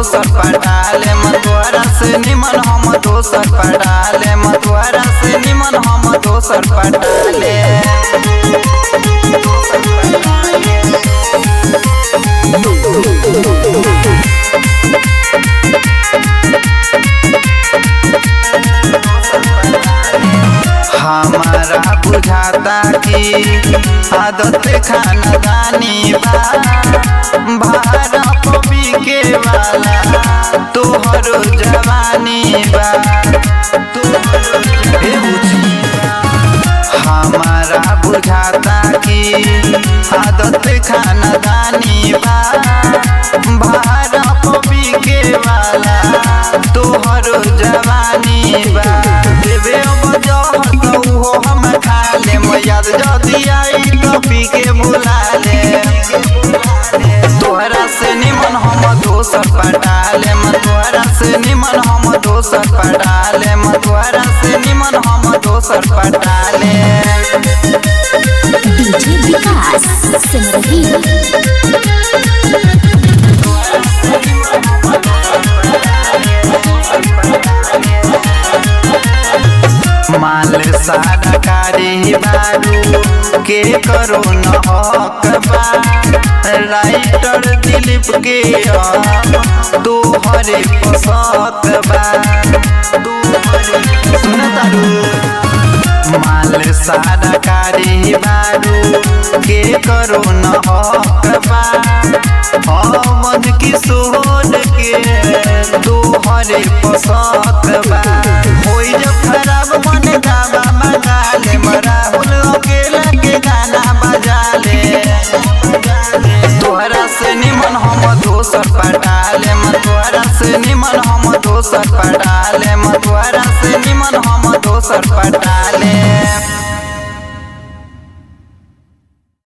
दोसर पटाले मतवारा से निमन हम दोसर पटाले मतवारा से निमन हम दोसर पटाले हमारा बुझाता कि आदत खानदानी बा भारा पपी के वाला तोहर जवानी बा तोहरो हे बुझी हमारा बुझाता कि आदत खानदानी बा भारा पपी के वाला तोहर जवानी बा देवे अब जहर तो उहो हम खा ले याद जदी आई तो पी के बुला ले तोहरा से निमन हम दोसर पटाले मतोहरा से निमन हम दोसर पटाले मतोहरा से निमन हम दोसर पटाले डीजे विकास सिमरही माल सारा कारी बारू के करो न हक बा राइटर दिलीप के तोहरे पसत बा तोहरे सुन तारू माल सारा कारी बारू के करो न हक बा अमन किशोर के तोहरे पसत बा होई जब खराब मन गावा मंगा ले राहुल अकेला के गाना बजा ले तोहरा से निमन हम दोसर पटाले तोहरा से निमन हम दोसर